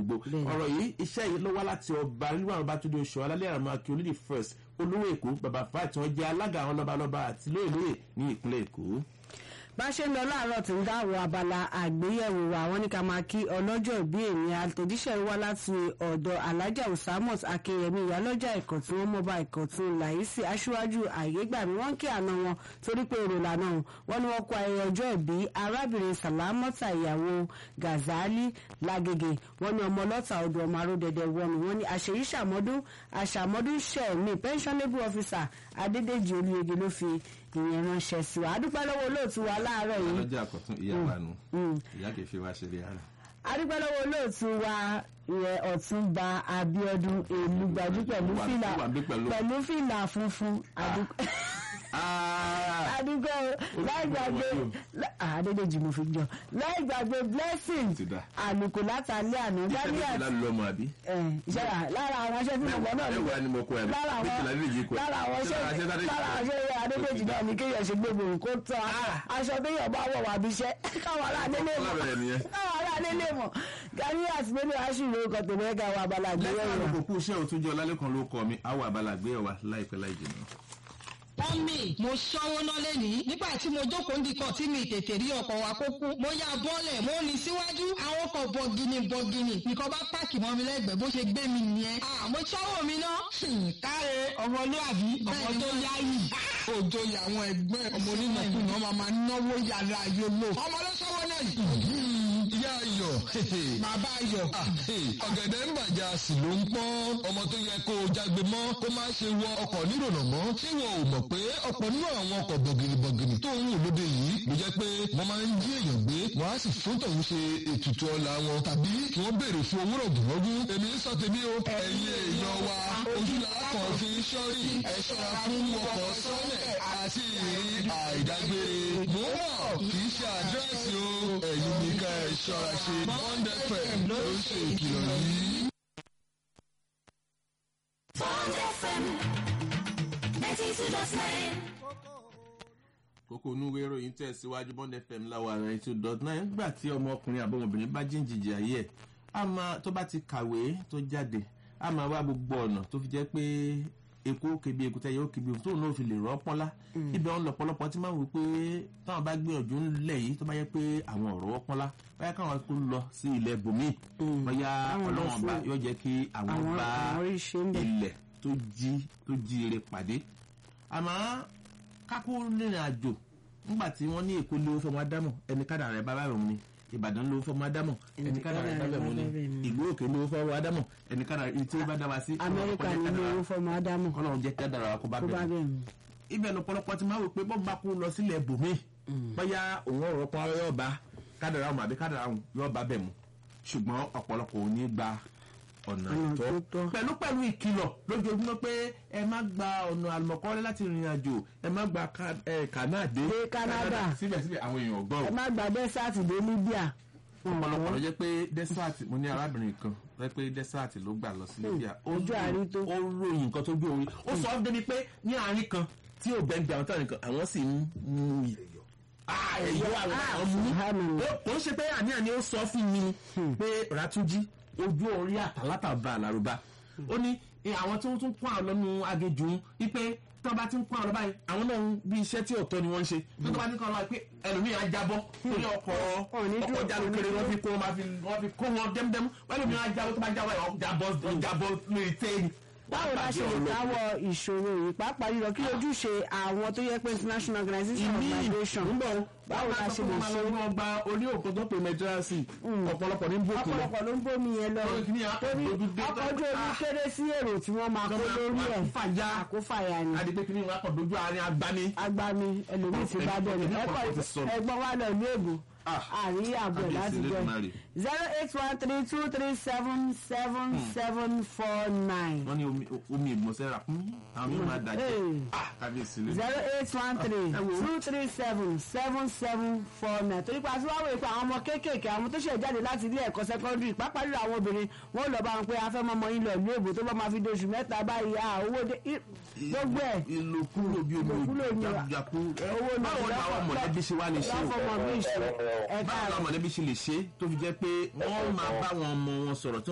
gbogbo ọ̀rọ̀ yìí iṣẹ́ yìí ló wá láti ọba nínú àwọn bá túndé oṣù alálẹ́ àrùn akí olódì first olówó èkó bàbá fáì tí wọ́n jẹ́ alága àwọn lọ́balọ́ba àti lóyè lóyè ní ìpínlẹ̀ èkó bá ṣe ń lọ láàárọ̀ tí ń dáwọ́ abala àgbéyẹ̀wò wa àwọn ní ká máa kí ọlọ́jọ́ ìbí èmi àtẹ̀jíṣẹ́ wá láti ọ̀dọ̀ alájà usamot akínyẹmí ìyálọ́jà ẹ̀kọ́ tí wọ́n mọba ẹ̀kọ́ tí ń làyísí aṣíwájú àyégbàmí wọ́n kí àna wọn torí pé èrò lànà wọn ni wọ́n kó ayẹyẹ ọjọ́ ìbí arábìnrin sàlámọ́tà ìyàwó gazali lágége wọ́n ní ọmọ ọlọ́ta ọdún ọmọ aródẹdẹ wọn ni wọ́n ní àṣeyí ṣàmọ́dún àṣàmọ́dún ṣẹ̀mí pensionable officer adédèjì olùyege ló fi ìyẹn ránṣẹ́ sí wa adúpẹ́ lọ́wọ́ olóòtú wa láàárọ̀ yìí. ọlọ́jà àkọ́tún ìyá wa nù ìyá kìí fi wá ṣeré ara. adúpẹ́ lọ́wọ́ olóòtú wa ìyẹn ọ̀túnba abiodun èlùgbàjú pẹ̀lú fìlà pẹ̀lú fìlà funfun adúpẹ́ adúgbò láì gbàgbé àdédèjì mo fi jọ láì gbàgbé blessing àlùkò látàlẹ́ àná daniel ìṣẹ́ra lára àwọn aṣẹ́ tí mo gbọ́ náà ní lára àwọn lára àwọn aṣẹ́ lára àwọn aṣẹ́ àdédèjì náà ní kéèyàn ṣe gbogbo kó tán aṣọ téèyàn bá wọ̀ wá bí iṣẹ́ káwọn aráalé lè mọ̀ káwọn aráalé lè mọ̀ ganias nínú aṣíwèé ọkọ̀ tó mẹ́ka wà abala àgbéyẹ̀wò. lẹ́sìn àlùkò kú iṣẹ́ òtúnjọ lálẹ́kan ló kọ mi àwọn abala àgbéyẹ̀wò láìpẹ́ láì jìnnà mọ́mì mo ṣọ́wó náà lẹ́nìí nígbà tí mo jókòó ndíkọ̀ tí mi tètè rí ọkọ̀ wa kó kú mo ya bọ́ọ̀lẹ̀ mo ní síwájú àwọn ọkọ̀ bọ̀gìnì bọ̀gìnì nìkan bá páàkì mọ́ mi lẹ́gbẹ̀ẹ́ bó ṣe gbé mi nìyẹn. mo ṣọ́wó mi ná. káre ọmọlúwàbí ọmọ tó yáyì òjò àwọn ẹgbẹ́ ọmọ onínàkúnà máa máa náwó yàrá yòlò ọmọ ló ṣọ́wó náà yìí. ìyá ayọ̀ bàbá ayọ̀. ọ̀gẹ̀dẹ̀ ń bàjá sì ló ń pọ́n ọmọ tó yẹ kó o jágbe mọ́ kó má ṣe wọ ọkọ̀ nírònà mọ́ ṣé wọn ò mọ̀ pé ọ̀pọ̀ nínú àwọn ọkọ̀ bọ̀gìnìbọ̀gìnì tó ń wò lóde yìí ló jẹ́ pé wọ́n máa ń jí èèyàn gbé wọ́n á sì fún tọ̀hún ṣe ètùtù ọ̀la wọn tàbí kí wọ́n béèrè fún owó rọ̀gùnrọ̀gùn èmi ń sọ tèmi o ẹ̀yin èèyàn wa ojú làákàn fi ń ṣọ́rí ẹ̀ ṣọ́ra fún ọkọ̀ sọ́lẹ̀ àti ìrírí àìdágbére mò ń bọ̀ kì í ṣe àdírẹ́sì o ẹ̀yin ní ká ẹ̀ ṣọ́ra ṣe bond fm ló ń ṣe ìkìlọ̀ yìí. Bond FM kókó onúwé ìròyìn tẹ̀síwájú bond fm láwa ninety two dot nine nígbà tí ọmọkùnrin àbọ̀mọbìnrin bá jíǹjìjì ayé ẹ̀ a máa tó bá ti kàwé tó jáde a máa wá gbogbo ọ̀nà tó fi jẹ́ pé eku kebi ekutẹ yóò kebi ohun tóun náà fi lè rọ́ pọ́nlá ibẹ̀ ọ̀n lọ̀pọ̀lọpọ̀ tí máa ń wò pé táwọn bá gbìyànjú ńlẹ̀ yìí tó bá yẹ pé àwọn ọ̀rọ̀ wọ́ pọ́nlá báyà káwọn kó lọ sí ilẹ̀ bòmíì bóyá ọlọ́wọ́n bá yóò jẹ́ kí àwọn bá ilẹ̀ tó jí tó jí ire pàdé àmọ́ kákó rìnrìn àjò nígbà tí wọ́n ní èkó lówó fọmọ ádámọ̀ ẹni kádà rẹ̀ bábà rẹ̀ mu ni ìbàdàn lówó fọmọ ádámọ̀ ẹni kádà rẹ̀ bábà mu ni ìlú òkè lówó fọmọ ádámọ̀ ẹni kádà rẹ̀ tí ó bá dá wa sí. amẹ́ríkà ní lówó fọmọ ádámọ̀ ọlọ́run jẹ́ kádà rẹ̀ kó bá bẹ̀rẹ̀ ibẹ̀ lọ́pọ̀lọpọ̀ ti máa wò pé bọ́ọ̀ bá kó lọ sílẹ̀ bòmí bóyá òun ọ̀rọ̀ pọ́n yóò bá kádà rẹ̀ àbí kádà rẹ̀ yóò bá bẹ̀ mu ṣùgbọ́n ọ̀pọ̀lọpọ̀ ò ní gba ọ̀nà ìtọ́ pẹ̀lú pẹ̀lú ìkìlọ̀ lójoojúmọ́ pé ẹ má gba ọ̀nà àlùmọ̀kọ́rẹ́ láti rìnrìn àjò ẹ má gba kànáàdé dé Canada síbẹ̀síbẹ̀ àwọn èèyàn gbọ́ ẹ má gba desert dé Libya. ọ̀pọ̀lọpọ̀ ló jẹ́ pé desert mo ní arábìnrin kan rẹ pé desert ló gbà lọ sí Libya ojú àárín tó ó ròyìn nǹkan tó gbé orí ó sọ ọ́ débi pé ní àárín kan tí ò bẹ́ẹ̀ bí àwọn táwọn nìkan àwọn sì ń mú ẹ̀yọ́ àwọn àwọn mú kò ń ṣe pé àníàní ó sọ fún mi pé Ràtúnjí ojú orí àtàlátà bá àlàrúbá ó ní àwọn tí wọ́n tún kún àwọn lọ́nu agéjù ń wípé tí wọ́n bá ti ń kún àwọn lọ́ba yìí àwọn náà bí iṣẹ́ tí ọ̀tọ̀ ni wọ́n ń ṣe tí wọ́n bá ti ń kún àwọn lọ́ba pé ẹlòmíì á jábọ́ torí ọkọ̀ ọkọ̀ jalukere wọ́n fi kó wọ́n fi kó wọn dẹ́mdẹ́mú wọ́n ẹlòmíì á jábọ́ tó bá jábọ́ ẹ̀ jábọ́ jábọ́ lórí téèni báwo la ṣe lè dáwọ́ ìṣòro yìí pàápàá yìí lọ kí ojúṣe àwọn tó yẹ pé international organization of migration báwo la ṣe lè ṣe. wọ́n gba orí òkú tó pè mẹtírasì ọ̀pọ̀lọpọ̀ ní bòkú lọ. ọ̀pọ̀lọpọ̀ ló ń bómi yẹn lọ torí ọkọ̀ ojú omi kéré sí èrò tí wọ́n máa kó lórí ẹ̀ àkófàyà ni. adigun kìíní wọn kọ dojú àárín agbani. agbani ẹlòmíì ti bá bẹ̀rẹ̀ ẹgbọ́n wa lọ ìlú èbó àrí àbọ̀ láti jọ zero eight one three two three seven seven seven four nine. wọ́n ní omi ìmọ̀sẹ́ra fún àwọn mímọ́ àdájẹ́ kábíyèsí lé. zero eight one three two three seven seven seven four nine torí pa tí wọ́n wò pé àwọn ọmọ kéékèèké àwọn tó ṣẹ̀ jáde láti ilé ẹ̀kọ́ sẹ́kọ́ndírì pàápàá jùlọ àwọn obìnrin wọ́n lọ bá wọn pé afẹ́ mọ́mọ́ yín lọ ìlú èbó tó bá máa fi doṣù mẹ́ta báyìí à owó dé gbogbo ẹ̀ ìlòkulò bí omi ìjàkú owó náà báwo ni àwọn mọ̀lẹ́bí ṣe wá lè ṣe lọ́fọ̀mọ̀ bí ìṣe ẹ̀ka báwo ni àwọn mọ̀lẹ́bí ṣe lè ṣe tó fi jẹ́ pé wọ́n máa bá wọn ọmọ wọn sọ̀rọ̀